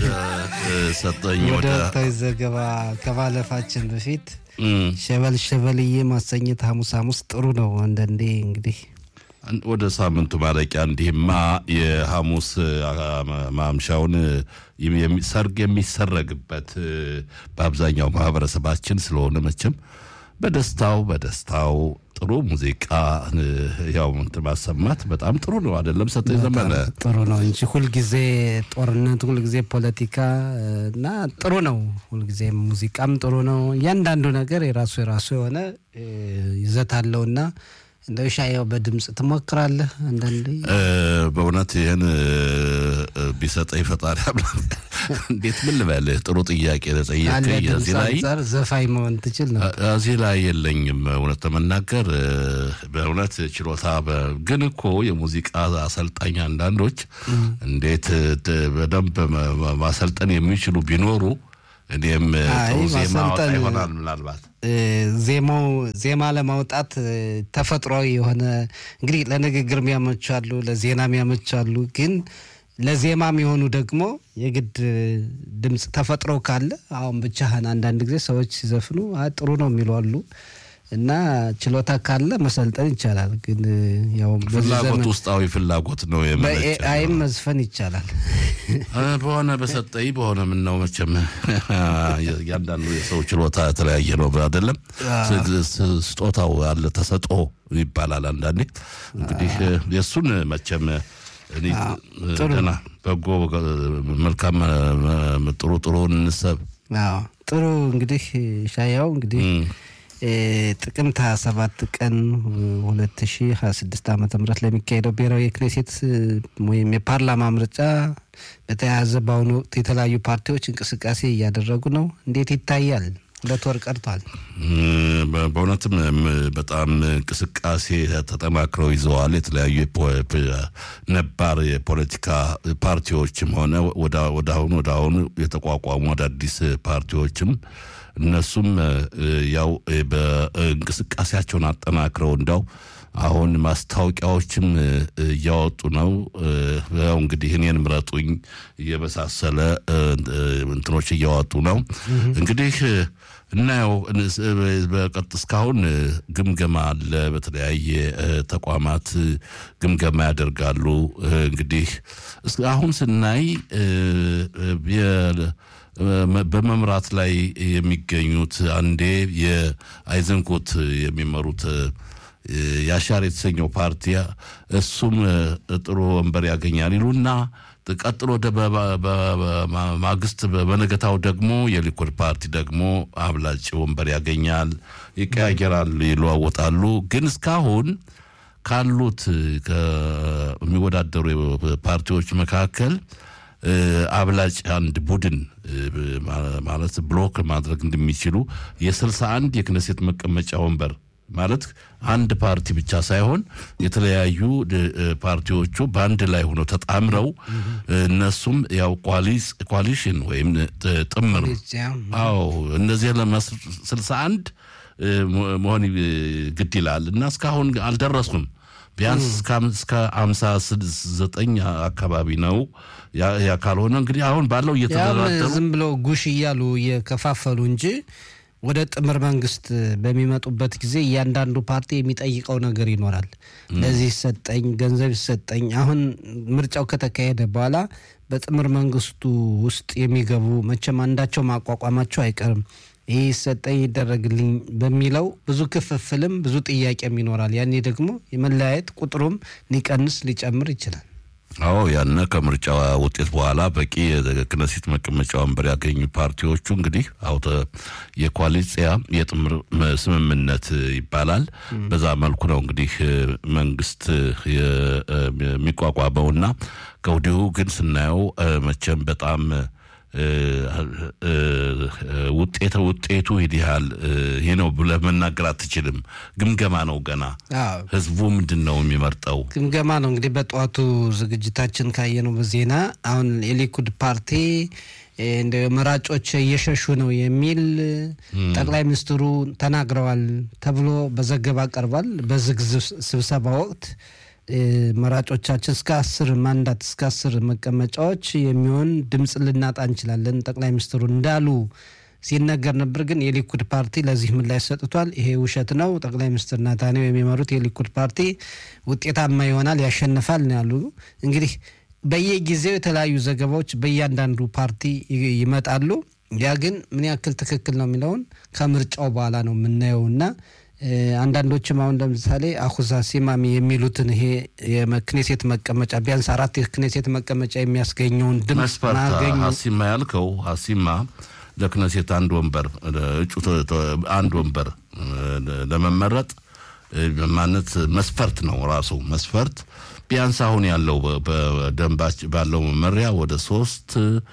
ሰጠኝ ወደ ወደ ወቅታዊ ዘገባ ከማለፋችን በፊት እም፣ ሸበል ሸበልዬ ማሰኘት ሐሙስ ሐሙስ ጥሩ ነው። አንዳንዴ እንግዲህ ወደ ሳምንቱ ማለቂያ እንዲህማ የሐሙስ አ- ማምሻውን የሚ- ሰርግ የሚሰረግበት እ፣ በአብዛኛው ማህበረሰባችን ስለሆነ መቼም በደስታው በደስታው ጥሩ ሙዚቃ እ፣ ያው እንትን ማሰማት በጣም ጥሩ ነው አይደለም? ሰጠኝ ዘመነ ጥሩ ነው እንጂ ሁልጊዜ ጦርነት፣ ሁልጊዜ ፖለቲካ እ፣ እና ጥሩ ነው። ሁልጊዜ ሙዚቃም ጥሩ ነው። እያንዳንዱ ነገር የራሱ የራሱ የሆነ እ፣ ይዘት አለውና እንደው ሻያው በድምፅ ትሞክራለህ አንዳንዴ እ፣ በእውነት ይህን እ፣ እ፣ ቢሰጠኝ ፈጣሪ አምላክ እንዴት ምን ልበልህ? ጥሩ ጥያቄ ካለ ለጠየቀኝ ድምፅ እዚህ ላይ አንጻር ዘፋኝ መሆን ትችል ነው። እዚህ ላይ የለኝም። እውነት ለመናገር እ፣ በእውነት ችሎታ በ- ግን እኮ የሙዚቃ አሰልጣኝ አንዳንዶች እንዴት እ፣ በደንብ መ- መ- ማሰልጠን የሚችሉ ቢኖሩ እኔም እ፣ አይ፣ ጥሩ ዜማ አወጣ ማሰልጠን- ይሆናል ምናልባት እ፣ ዜማው ዜማ ለማውጣት እ፣ ተፈጥሯዊ የሆነ እንግዲህ ለንግግር የሚያመቻሉ ለዜና የሚያመቻሉ ግን ለዜማ የሚሆኑ ደግሞ የግድ እ፣ ድምፅ ተፈጥሮ ካለ አሁን ብቻህን አንዳንድ ጊዜ ሰዎች ሲዘፍኑ "አ፣ ጥሩ ነው የሚሉ አሉ እና ችሎታ ካለ መሰልጠን ይቻላል። ግን እ፣ ያው በዚህ ፍላጎት ዘመን ውስጣዊ ፍላጎት ነው የመነጨ በኤአይም መዝፈን ይቻላል። እ፣ በሆነ በሰጠኝ በሆነ ምን ነው መቼም እያንዳንዱ የሰው ችሎታ የተለያየ ነው አይደለም። ስ- ስ- ስጦታው አለ ተሰጦ ይባላል አንዳንዴ። እንግዲህ እ፣ የእሱን መቼም እኔ ደህና በጎ መልካም እ፣ ጥሩ ጥሩ እንሰብ አዎ ጥሩ እንግዲህ ሻያው እንግዲህ እም፣ እ፣ ጥቅምት 27 ቀን 2026 ዓ ም ለሚካሄደው ብሔራዊ የክኔሴት እ፣ ወይም የፓርላማ ምርጫ በተያያዘ በአሁኑ ወቅት የተለያዩ ፓርቲዎች እንቅስቃሴ እያደረጉ ነው። እንዴት ይታያል? ሁለት ወር ቀርቷል። በ- በእውነትም እም፣ በጣም እንቅስቃሴ ተጠናክረው ይዘዋል። የተለያዩ የፖ- ፕ- ነባር የፖለቲካ ፓርቲዎችም ሆነ ወደ ወደ አሁኑ ወደ አሁኑ የተቋቋሙ አዳዲስ ፓርቲዎችም እነሱም እ፣ ያው እ፣ በእንቅስቃሴያቸውን አጠናክረው እንዳው አሁን ማስታወቂያዎችም እ፣ እያወጡ ነው። እ፣ ያው እንግዲህ እኔን ምረጡኝ እየመሳሰለ እ፣ እ፣ እንትኖች እያወጡ ነው። እንግዲህ እ፣ እናየው እንስ- በቀጥ እስካሁን እ፣ ግምገማ አለ። በተለያየ እ፣ ተቋማት እ፣ ግምገማ ያደርጋሉ። እ፣ እንግዲህ እስ- አሁን ስናይ እ፣ እ፣ የ- መ- በመምራት ላይ የሚገኙት አንዴ የአይዘንኮት የሚመሩት እ፣ የአሻር የተሰኘው ፓርቲ እሱም እ፣ ጥሩ ወንበር ያገኛል ይሉና ቀጥሎ ወደ በ- በ- በ- በ- ማግስት በ- በነገታው ደግሞ የሊኩድ ፓርቲ ደግሞ አብላጭ ወንበር ያገኛል፣ ይቀያየራሉ፣ ይለዋወጣሉ። ግን እስካሁን ካሉት ከሚወዳደሩ ፓርቲዎች መካከል እ፣ አብላጭ አንድ ቡድን እ፣ ማ- ማለት ብሎክ ማድረግ እንደሚችሉ የስልሳ አንድ የክነሴት መቀመጫ ወንበር ማለት አንድ ፓርቲ ብቻ ሳይሆን የተለያዩ ድ- እ፣ ፓርቲዎቹ በአንድ ላይ ሆነው ተጣምረው እ፣ እነሱም ያው ኳሊስ ኮሊሽን ወይም ጥ- ጥምር አዎ እነዚህ ስልሳ አንድ መሆን እ፣ ግድ ይላል እና እስካሁን አልደረሱም። ቢያንስ እስከ አም- እስከ አምሳ ስድስት ዘጠኝ አካባቢ ነው። ያ ያ ካልሆነ እንግዲህ አሁን ባለው ያም እየተደራደሩ ዝም ብለው ጉሽ እያሉ እየከፋፈሉ እንጂ ወደ ጥምር መንግስት በሚመጡበት ጊዜ እያንዳንዱ ፓርቲ የሚጠይቀው ነገር ይኖራል። ለዚህ ይሰጠኝ፣ ገንዘብ ይሰጠኝ። አሁን ምርጫው ከተካሄደ በኋላ በጥምር መንግስቱ ውስጥ የሚገቡ መቼም አንዳቸው ማቋቋማቸው አይቀርም። ይህ ይሰጠኝ ይደረግልኝ በሚለው ብዙ ክፍፍልም ብዙ ጥያቄም ይኖራል። ያኔ ደግሞ የመለያየት ቁጥሩም ሊቀንስ ሊጨምር ይችላል። አዎ ያነ ከምርጫ ውጤት በኋላ በቂ የክነሴት መቀመጫ ወንበር ያገኙ ፓርቲዎቹ እንግዲህ አውተ የኮalitsiያ የጥምር መ- ስምምነት ይባላል። በዛ መልኩ ነው እንግዲህ መንግስት የ- የሚቋቋመውና ከወዲሁ ግን ስናየው እ፣ መቼም በጣም እ፣ እ፣ ውጤተ ውጤቱ ይህ ያህል እ፣ ይሄ ነው ብለህ መናገር አትችልም። ግምገማ ነው ገና። አዎ ህዝቡ ምንድን ነው የሚመርጠው? ግምገማ ነው እንግዲህ በጠዋቱ ዝግጅታችን ካየነው በዜና አሁን የሊኩድ ፓርቲ እ፣ እንደ መራጮች እየሸሹ ነው የሚል ጠቅላይ ሚኒስትሩ ተናግረዋል ተብሎ በዘገባ ቀርቧል። በዝግ ዝብ- ስብሰባ ወቅት መራጮቻችን እስከ አስር ማንዳት እስከ አስር መቀመጫዎች የሚሆን ድምፅ ልናጣ እንችላለን ጠቅላይ ሚኒስትሩ እንዳሉ ሲነገር ነበር። ግን የሊኩድ ፓርቲ ለዚህ ምላሽ ሰጥቷል። ይሄ ውሸት ነው። ጠቅላይ ሚኒስትር ናታንያሁ የሚመሩት የሊኩድ ፓርቲ ውጤታማ ይሆናል፣ ያሸንፋል ነው ያሉ። እንግዲህ በየጊዜው የተለያዩ ዘገባዎች በእያንዳንዱ ፓርቲ ይመጣሉ። ያ ግን ምን ያክል ትክክል ነው የሚለውን ከምርጫው በኋላ ነው የምናየው እና አንዳንዶችም አሁን ለምሳሌ አሁዛ ሲማሚ የሚሉትን ይሄ የክኔሴት መቀመጫ ቢያንስ አራት የክኔሴት መቀመጫ የሚያስገኘውን ድምፅ መስፈርት ማገኙ ሀሲማ ያልከው ሀሲማ ለክነሴት አንድ ወንበር እጩ አንድ ወንበር ለመመረጥ ማለት መስፈርት ነው ራሱ መስፈርት ቢያንስ አሁን ያለው በደንባች ባለው መመሪያ ወደ ሶስት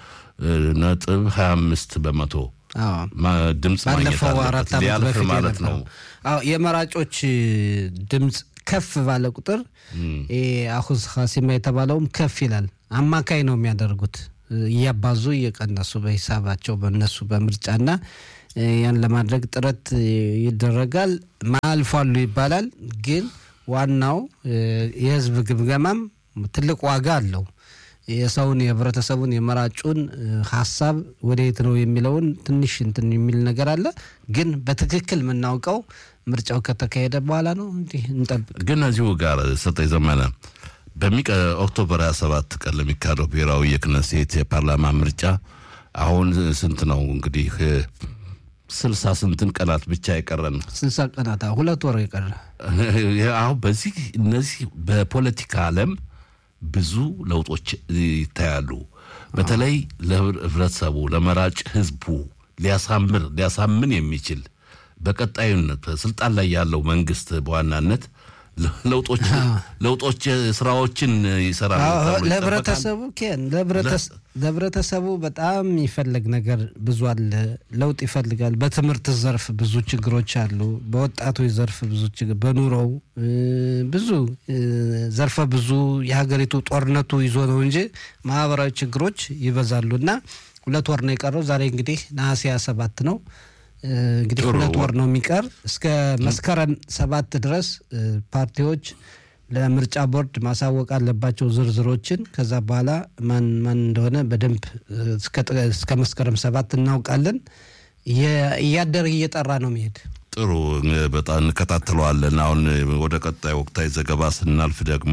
ነጥብ ሀያ አምስት በመቶ አዎ ድምፅ ማግኘት ባለፈው አራት አለበት ዓመት ሊያልፍ በፊት ማለት ነው። የነበረው አዎ የመራጮች ድምፅ ከፍ ባለ ቁጥር አሁዝ ሀሲማ የተባለውም ከፍ ይላል። አማካይ ነው የሚያደርጉት እያባዙ እየቀነሱ በሂሳባቸው በነሱ በምርጫና ያን ለማድረግ ጥረት ይደረጋል። ማልፏሉ ይባላል። ግን ዋናው የህዝብ ግምገማም ትልቅ ዋጋ አለው። የሰውን የህብረተሰቡን የመራጩን ሀሳብ ወደየት ነው የሚለውን ትንሽ እንትን የሚል ነገር አለ። ግን በትክክል የምናውቀው ምርጫው ከተካሄደ በኋላ ነው። እንዲህ እንጠብቅ። ግን እዚሁ ጋር ሰጠኝ ዘመነ በሚቀ ኦክቶበር 27 ቀን ለሚካሄደው ብሔራዊ የክነሴት የፓርላማ ምርጫ አሁን ስንት ነው እንግዲህ ስልሳ ስንትን ቀናት ብቻ የቀረን ስልሳ ቀናት አዎ፣ ሁለት ወር የቀረ አሁን በዚህ እነዚህ በፖለቲካ ዓለም ብዙ ለውጦች ይታያሉ። በተለይ ለህብረተሰቡ ለመራጭ ህዝቡ ሊያሳምር ሊያሳምን የሚችል በቀጣዩነት ስልጣን ላይ ያለው መንግስት በዋናነት ለውጦች ለውጦች ስራዎችን ይሰራል አዎ፣ ተብሎ ይጠበቃል። ለህብረተሰቡ ኬን ለህብረተሰ- ለህብረተሰቡ በጣም የሚፈለግ ነገር ብዙ አለ። ለውጥ ይፈልጋል። በትምህርት ዘርፍ ብዙ ችግሮች አሉ። በወጣቶች ዘርፍ ብዙ ችግር፣ በኑሮው እ፣ ብዙ እ፣ ዘርፈ ብዙ የሀገሪቱ ጦርነቱ ይዞ ነው እንጂ ማህበራዊ ችግሮች ይበዛሉ እና ሁለት ወር ነው የቀረው። ዛሬ እንግዲህ ነሐሴ ሃያ ሰባት ነው። እ፣ እንግዲህ ጥሩ። ሁለት ወር ነው የሚቀር እስከ መስከረም ሰባት ድረስ እ፣ ፓርቲዎች ለምርጫ ቦርድ ማሳወቅ አለባቸው ዝርዝሮችን። ከዛ በኋላ ማን ማን እንደሆነ በደንብ እ፣ እስከ ጥ- እስከ መስከረም ሰባት እናውቃለን። እየ- እያደር እየጠራ ነው መሄድ ጥሩ በጣም እንከታተለዋለን። አሁን ወደ ቀጣይ ወቅታዊ ዘገባ ስናልፍ ደግሞ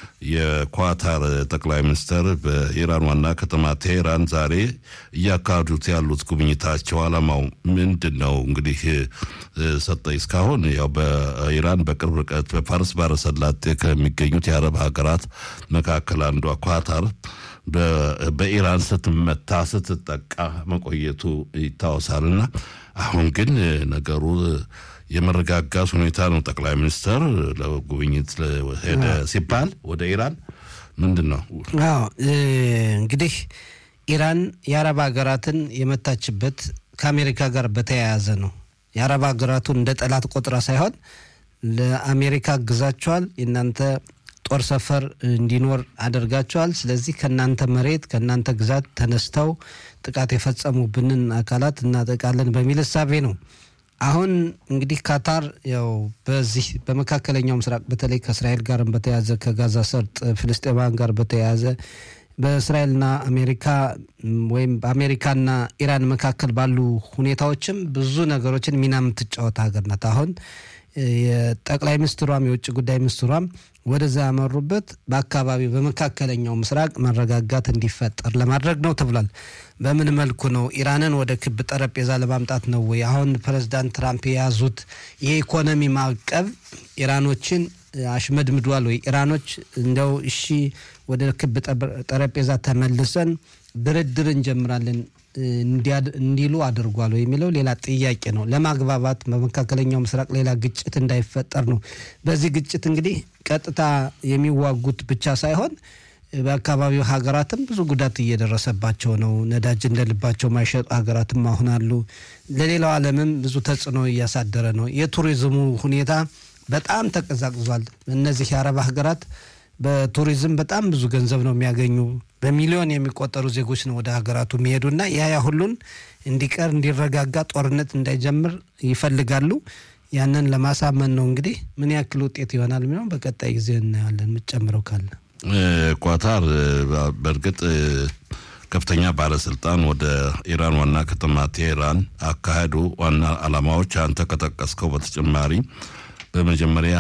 የኳታር ጠቅላይ ሚኒስትር በኢራን ዋና ከተማ ቴሄራን ዛሬ እያካሄዱት ያሉት ጉብኝታቸው ዓላማው ምንድን ነው? እንግዲህ እ፣ ሰጠኝ እስካሁን ያው በኢራን በቅርብ ርቀት በፋርስ ባሕረ ሰላጤ ከሚገኙት የአረብ ሀገራት መካከል አንዷ ኳታር በ- በኢራን ስትመታ ስትጠቃ መቆየቱ ይታወሳልና አሁን ግን ነገሩ የመረጋጋት ሁኔታ ነው። ጠቅላይ ሚኒስትር ለጉብኝት ሄደ ሲባል ወደ ኢራን ምንድን ነው አዎ እ፣ እንግዲህ ኢራን የአረብ ሀገራትን የመታችበት ከአሜሪካ ጋር በተያያዘ ነው። የአረብ ሀገራቱን እንደ ጠላት ቆጥራ ሳይሆን ለአሜሪካ አግዛቸዋል፣ የእናንተ ጦር ሰፈር እንዲኖር አድርጋቸዋል። ስለዚህ ከእናንተ መሬት ከእናንተ ግዛት ተነስተው ጥቃት የፈጸሙብንን አካላት እናጠቃለን በሚል እሳቤ ነው። አሁን እንግዲህ ካታር ያው በዚህ በመካከለኛው ምስራቅ በተለይ ከእስራኤል ጋርም በተያያዘ ከጋዛ ሰርጥ ፍልስጤማውያን ጋር በተያያዘ በእስራኤልና አሜሪካ ም፣ ወይም በአሜሪካና ኢራን መካከል ባሉ ሁኔታዎችም ብዙ ነገሮችን ሚና የምትጫወት ሀገር ናት። አሁን እ፣ የጠቅላይ ሚኒስትሯም የውጭ ጉዳይ ሚኒስትሯም ወደዛ ያመሩበት በአካባቢው በመካከለኛው ምስራቅ መረጋጋት እንዲፈጠር ለማድረግ ነው ተብሏል። በምን መልኩ ነው? ኢራንን ወደ ክብ ጠረጴዛ ለማምጣት ነው ወይ? አሁን ፕሬዚዳንት ትራምፕ የያዙት የኢኮኖሚ ማዕቀብ ኢራኖችን እ፣ አሽመድምዷል ወይ? ኢራኖች እንደው እሺ ወደ ክብ ጠብ- ጠረጴዛ ተመልሰን ድርድር እንጀምራለን እ፣ እንዲያድ- እንዲሉ አድርጓል ወይ የሚለው ሌላ ጥያቄ ነው። ለማግባባት በመካከለኛው ምስራቅ ሌላ ግጭት እንዳይፈጠር ነው። በዚህ ግጭት እንግዲህ ቀጥታ የሚዋጉት ብቻ ሳይሆን በአካባቢው ሀገራትም ብዙ ጉዳት እየደረሰባቸው ነው። ነዳጅ እንደ ልባቸው ማይሸጡ ሀገራትም አሁን አሉ። ለሌላው ዓለምም ብዙ ተጽዕኖ እያሳደረ ነው። የቱሪዝሙ ሁኔታ በጣም ተቀዛቅዟል። እነዚህ የአረብ ሀገራት በቱሪዝም በጣም ብዙ ገንዘብ ነው የሚያገኙ። በሚሊዮን የሚቆጠሩ ዜጎች ነው ወደ ሀገራቱ የሚሄዱና ያ ያ ሁሉን እንዲቀር እንዲረጋጋ፣ ጦርነት እንዳይጀምር ይፈልጋሉ። ያንን ለማሳመን ነው። እንግዲህ ምን ያክል ውጤት ይሆናል የሚለውን በቀጣይ ጊዜ እናያለን። የምትጨምረው ካለ ቋታር በእርግጥ ከፍተኛ ባለስልጣን ወደ ኢራን ዋና ከተማ ቴሄራን አካሄዱ ዋና ዓላማዎች አንተ ከጠቀስከው በተጨማሪ በመጀመሪያ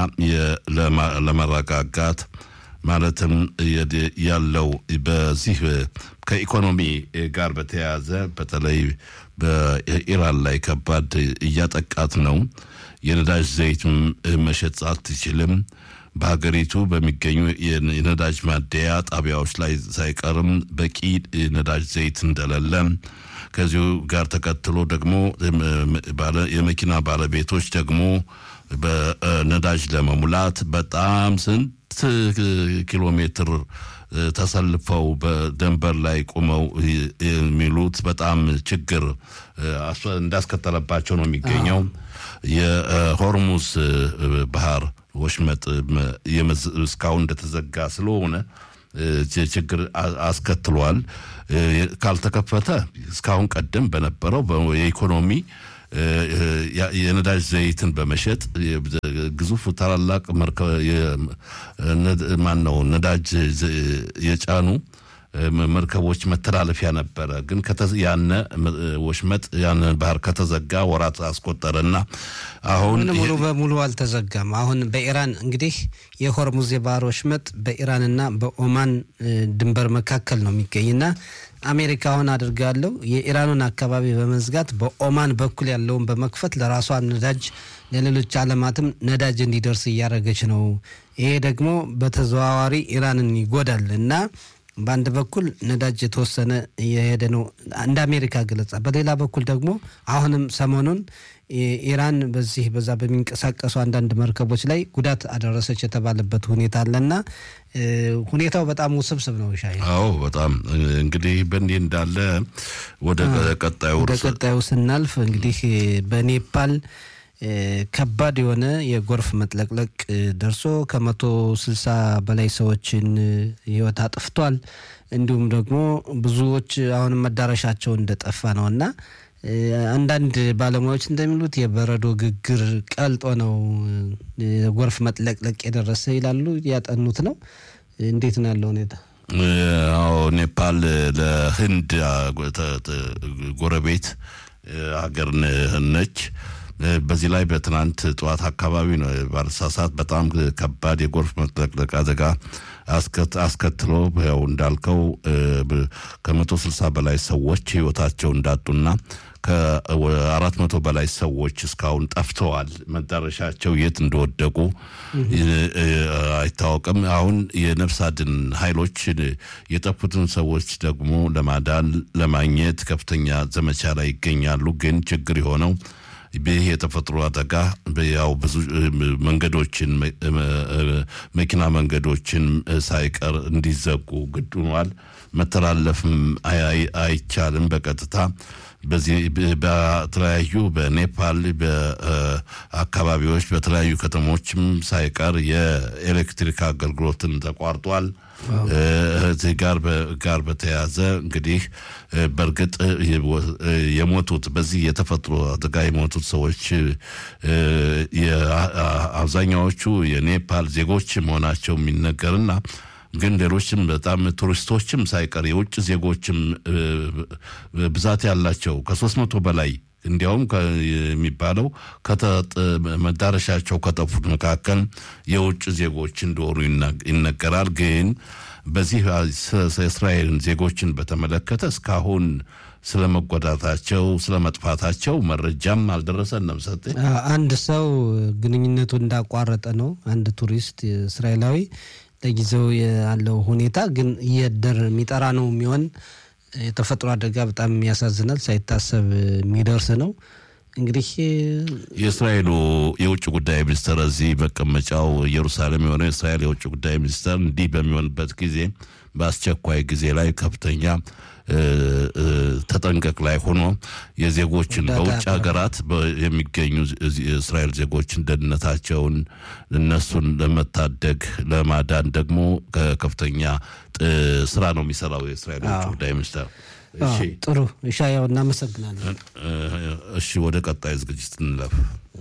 ለመረጋጋት ማለትም ያለው በዚህ ከኢኮኖሚ ጋር በተያያዘ በተለይ በኢራን ላይ ከባድ እያጠቃት ነው። የነዳጅ ዘይት መሸጥ አትችልም። በሀገሪቱ በሚገኙ የነዳጅ ማደያ ጣቢያዎች ላይ ሳይቀርም በቂ ነዳጅ ዘይት እንደሌለ ከዚሁ ጋር ተከትሎ ደግሞ የመኪና ባለቤቶች ደግሞ በነዳጅ ለመሙላት በጣም ስንት ኪሎ ሜትር ተሰልፈው በደንበር ላይ ቆመው የሚሉት በጣም ችግር እንዳስከተለባቸው ነው የሚገኘው። የሆርሙዝ ባህር ወሽመጥ እስካሁን እንደተዘጋ ስለሆነ ችግር አስከትሏል። ካልተከፈተ እስካሁን ቀደም በነበረው የኢኮኖሚ የነዳጅ ዘይትን በመሸጥ ግዙፍ ታላላቅ ማን ነው ነዳጅ የጫኑ መርከቦች መተላለፊያ ነበረ። ግን ያነ ወሽመጥ ያነ ባህር ከተዘጋ ወራት አስቆጠረና አሁን ሙሉ በሙሉ አልተዘጋም። አሁን በኢራን እንግዲህ የሆርሙዝ የባህር ወሽመጥ በኢራንና በኦማን ድንበር መካከል ነው የሚገኝና አሜሪካ አሁን አድርጋለሁ የኢራኑን አካባቢ በመዝጋት በኦማን በኩል ያለውን በመክፈት ለራሷ ነዳጅ ለሌሎች ዓለማትም ነዳጅ እንዲደርስ እያደረገች ነው። ይሄ ደግሞ በተዘዋዋሪ ኢራንን ይጎዳል እና በአንድ በኩል ነዳጅ የተወሰነ እየሄደ ነው እንደ አሜሪካ ገለጻ፣ በሌላ በኩል ደግሞ አሁንም ሰሞኑን ኢራን በዚህ በዛ በሚንቀሳቀሱ አንዳንድ መርከቦች ላይ ጉዳት አደረሰች የተባለበት ሁኔታ አለና ሁኔታው በጣም ውስብስብ ነው። ሻይ አዎ፣ በጣም እንግዲህ በእንዲህ እንዳለ ወደ ቀጣዩ ወደ ቀጣዩ ስናልፍ እንግዲህ በኔፓል ከባድ የሆነ የጎርፍ መጥለቅለቅ ደርሶ ከመቶ ስልሳ በላይ ሰዎችን ሕይወት አጥፍቷል። እንዲሁም ደግሞ ብዙዎች አሁንም መዳረሻቸው እንደጠፋ ነው እና አንዳንድ ባለሙያዎች እንደሚሉት የበረዶ ግግር ቀልጦ ነው የጎርፍ መጥለቅለቅ የደረሰ ይላሉ። ያጠኑት ነው። እንዴት ነው ያለው ሁኔታ? አዎ ኔፓል ለህንድ ጎረቤት ሀገር ነች። በዚህ ላይ በትናንት ጠዋት አካባቢ ነው ባለሳሳት በጣም ከባድ የጎርፍ መጥለቅለቅ አደጋ አስከትሎ ያው እንዳልከው ከመቶ ስልሳ በላይ ሰዎች ህይወታቸው እንዳጡና ከአራት መቶ በላይ ሰዎች እስካሁን ጠፍተዋል። መዳረሻቸው የት እንደወደቁ አይታወቅም። አሁን የነፍስ አድን ኃይሎች የጠፉትን ሰዎች ደግሞ ለማዳን ለማግኘት ከፍተኛ ዘመቻ ላይ ይገኛሉ። ግን ችግር የሆነው ይህ የተፈጥሮ አደጋ ያው ብዙ መንገዶችን መኪና መንገዶችን ሳይቀር እንዲዘጉ ግድ ሆኗል። መተላለፍም አይቻልም በቀጥታ በዚህ በተለያዩ በኔፓል በአካባቢዎች በተለያዩ ከተሞችም ሳይቀር የኤሌክትሪክ አገልግሎትን ተቋርጧል። እዚህ ጋር ጋር በተያያዘ እንግዲህ በእርግጥ የሞቱት በዚህ የተፈጥሮ አደጋ የሞቱት ሰዎች አብዛኛዎቹ የኔፓል ዜጎች መሆናቸው የሚነገርና ግን ሌሎችም በጣም ቱሪስቶችም ሳይቀር የውጭ ዜጎችም ብዛት ያላቸው ከሶስት መቶ በላይ እንዲያውም የሚባለው መዳረሻቸው ከጠፉት መካከል የውጭ ዜጎች እንደሆኑ ይነገራል። ግን በዚህ የእስራኤልን ዜጎችን በተመለከተ እስካሁን ስለ መጎዳታቸው ስለ መጥፋታቸው መረጃም አልደረሰንም። ሰጤ አንድ ሰው ግንኙነቱ እንዳቋረጠ ነው። አንድ ቱሪስት እስራኤላዊ ለጊዜው ያለው ሁኔታ ግን እየደር የሚጠራ ነው የሚሆን የተፈጥሮ አደጋ በጣም ያሳዝናል። ሳይታሰብ የሚደርስ ነው። እንግዲህ የእስራኤሉ የውጭ ጉዳይ ሚኒስትር እዚህ መቀመጫው ኢየሩሳሌም የሆነ የእስራኤል የውጭ ጉዳይ ሚኒስትር እንዲህ በሚሆንበት ጊዜ በአስቸኳይ ጊዜ ላይ ከፍተኛ ተጠንቀቅ ላይ ሆኖ የዜጎችን በውጭ ሀገራት የሚገኙ የእስራኤል ዜጎችን ደህንነታቸውን እነሱን ለመታደግ ለማዳን ደግሞ ከፍተኛ ስራ ነው የሚሰራው የእስራኤል የውጭ ጉዳይ ሚኒስትር። ጥሩ እሻ፣ ያው እናመሰግናለን። እሺ፣ ወደ ቀጣይ ዝግጅት እንለፍ።